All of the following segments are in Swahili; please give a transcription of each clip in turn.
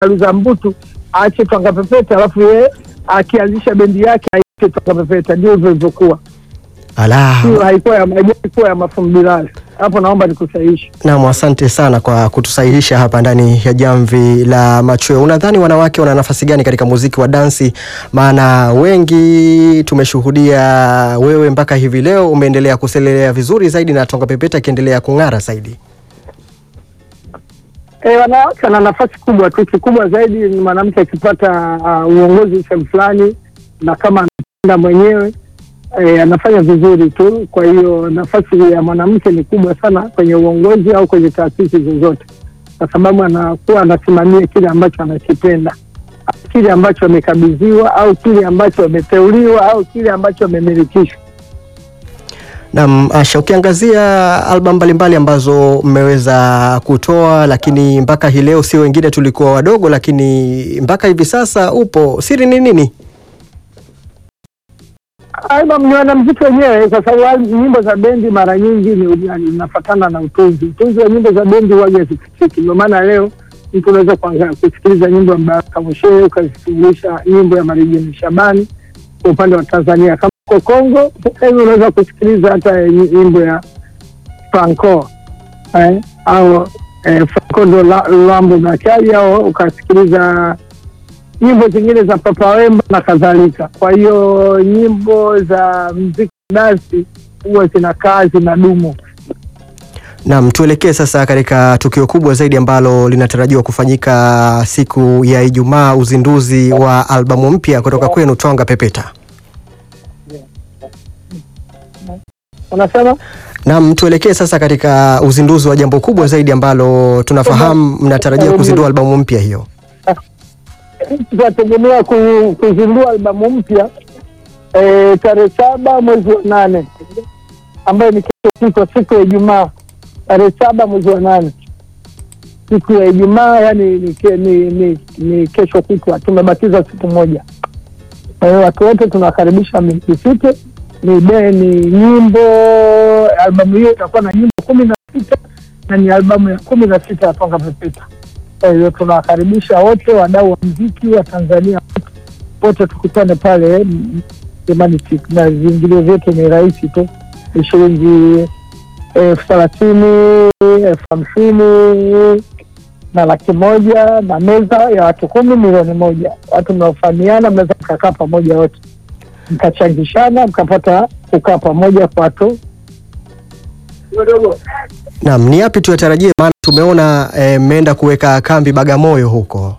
Luza Mbutu aache Twanga Pepeta, alafu yeye akianzisha bendi yake aite Twanga Pepeta. Ndio hivyo ilivyokuwa, Ala, hiyo haikuwa ya haikuwa ya Mafumu Bilali. Hapo naomba nikusahihishe. naam, asante sana kwa kutusahihisha hapa ndani ya jamvi la machweo. Unadhani wanawake wana nafasi gani katika muziki wa dansi? Maana wengi tumeshuhudia, wewe mpaka hivi leo umeendelea kuselelea vizuri zaidi na Twanga Pepeta ikiendelea kung'ara zaidi. E, wanawake wana nafasi kubwa tu. Kikubwa zaidi ni mwanamke akipata uh, uongozi sehemu fulani, na kama anapenda mwenyewe e, anafanya vizuri tu. Kwa hiyo nafasi ya mwanamke ni kubwa sana kwenye uongozi au kwenye taasisi zozote, kwa sababu anakuwa anasimamia kile ambacho anakipenda, kile ambacho amekabidhiwa, au kile ambacho ameteuliwa, au kile ambacho amemilikishwa. Naam, Asha, ukiangazia albamu mbalimbali ambazo mmeweza kutoa, lakini mpaka hii leo sio wengine tulikuwa wadogo, lakini mpaka hivi sasa upo, siri ni nini? Album ni wanamziki wenyewe, kwa sababu al- nyimbo za bendi mara nyingi ni yani, inafatana na utunzi. Utunzi wa nyimbo za bendi huwaga hazifikiki. Ndio maana leo mtu unaweza kuanza kusikiliza nyimbo ya Baraka Mshehe ukasikiliza nyimbo ya Marijini Shabani kwa upande wa Tanzania. Kama uko Kongo sasa hivi unaweza kusikiliza hata nyi- nyimbo ya Franco eh, au eh, Franco ndo la- Lambo Bakari au ukasikiliza nyimbo zingine za Papa Wemba na kadhalika. Kwa hiyo nyimbo za mziki dansi huwa zinakaa zinadumu. Naam, tuelekee sasa katika tukio kubwa zaidi ambalo linatarajiwa kufanyika siku ya Ijumaa, uzinduzi wa albamu mpya kutoka kwenu Twanga Pepeta. Unasema Naam, tuelekee sasa katika uzinduzi wa jambo kubwa zaidi ambalo tunafahamu mnatarajia kuzindua albamu mpya hiyo. tunategemea ku- kuzindua albamu mpya eh, tarehe saba mwezi wa nane ambayo ni kesho kutwa, siku ya Ijumaa, tarehe saba mwezi wa nane siku ya Ijumaa, yani ni, ke- ni, ni, ni kesho kutwa. Tumebakiza siku moja. Kwa hiyo watu wote tunawakaribisha msifike. Ni be ni nyimbo, albamu hiyo itakuwa na nyimbo kumi na sita na ni albamu ya kumi na sita ya Twanga Pepeta. Kwa hiyo tunawakaribisha wote wadau wa mziki wa Tanzania wote, wote tukutane pale mm, Jamani, Chick, na viingilio vyetu ni rahisi tu, ni shilingi elfu thelathini elfu hamsini na laki moja na meza ya watu kumi milioni moja. Watu mnaofahamiana mnaweza mkakaa pamoja wote mkachangishana mkapata kukaa pamoja kwa watu Naam, ni yapi tuyatarajie? Maana tumeona eh, mmeenda kuweka kambi Bagamoyo huko.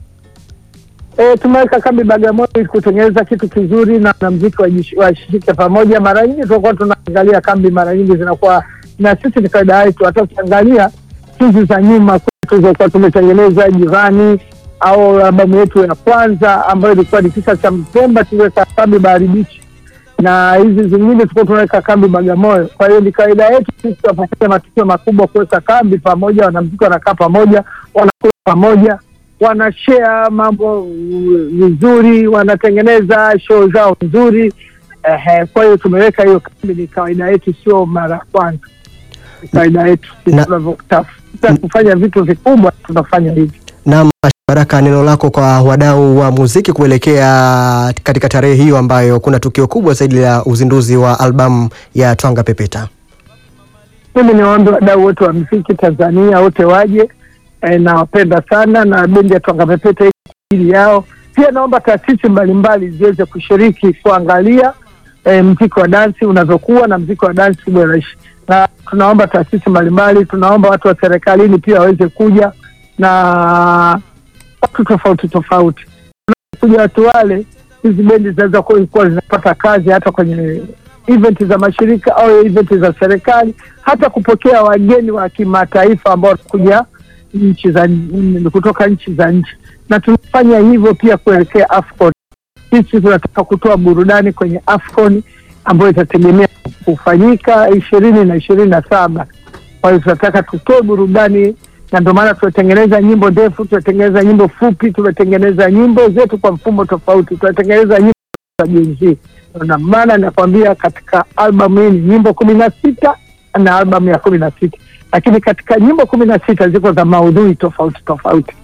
E, tumeweka kambi Bagamoyo ili kutengeneza kitu kizuri na wanamziki wajish- washirike pamoja. Mara nyingi tunakuwa tunaangalia kambi, mara nyingi zinakuwa na sisi ni kawaida yetu, hata ukiangalia hizi za nyuma tulizokuwa tumetengeneza jirani au albamu yetu ya kwanza ambayo ilikuwa ni tisa cha Mpemba, tuliweka kambi Bahari Bichi na hizi zingine tulikuwa tunaweka kambi Bagamoyo. Kwa hiyo ni kawaida yetu sisi tunapofanya matukio makubwa kuweka kambi pamoja, wanamziki wanakaa pamoja, wanakula pamoja, wanashare mambo mm, vizuri, wanatengeneza show zao nzuri. Ehe, kwa hiyo tumeweka hiyo kambi, ni kawaida yetu, sio mara ya kwanza, ni kawaida yetu sisi Na- tunavyotafuta kufanya vitu vikubwa, tunafanya hivi. Naam, Baraka, neno lako kwa wadau wa muziki kuelekea katika tarehe hiyo ambayo kuna tukio kubwa zaidi la uzinduzi wa albamu ya Twanga Pepeta. Mimi niwaombe wadau wote wa mziki Tanzania wote waje. E, nawapenda sana na bendi ya Twanga Pepeta iko kwa ajili yao. Pia naomba taasisi mbalimbali ziweze kushiriki kuangalia e, mziki wa dansi unavyokuwa na mziki wa dansi kuboresha, na tunaomba taasisi mbalimbali, tunaomba watu wa serikalini pia waweze kuja na watu tofauti tofauti. Kuja watu wale, hizi bendi zinaweza kuwa kuwa zinapata kazi hata kwenye event za mashirika au event za serikali, hata kupokea wageni wa kimataifa ambao wanakuja nchi za mm, kutoka nchi za nchi, na tunafanya hivyo pia kuelekea AFCON. Sisi tunataka kutoa burudani kwenye AFCON ambayo itategemea kufanyika ishirini na ishirini na saba. Kwa hiyo tunataka tutoe burudani, na ndio maana tunatengeneza nyimbo ndefu, tunatengeneza nyimbo fupi, tumetengeneza nyimbo zetu kwa mfumo tofauti, tunatengeneza nyimbo za Gen Z. Na maana nakwambia katika albamu hii ni nyimbo kumi na sita na albamu ya kumi na sita lakini katika nyimbo kumi na sita ziko za maudhui tofauti tofauti.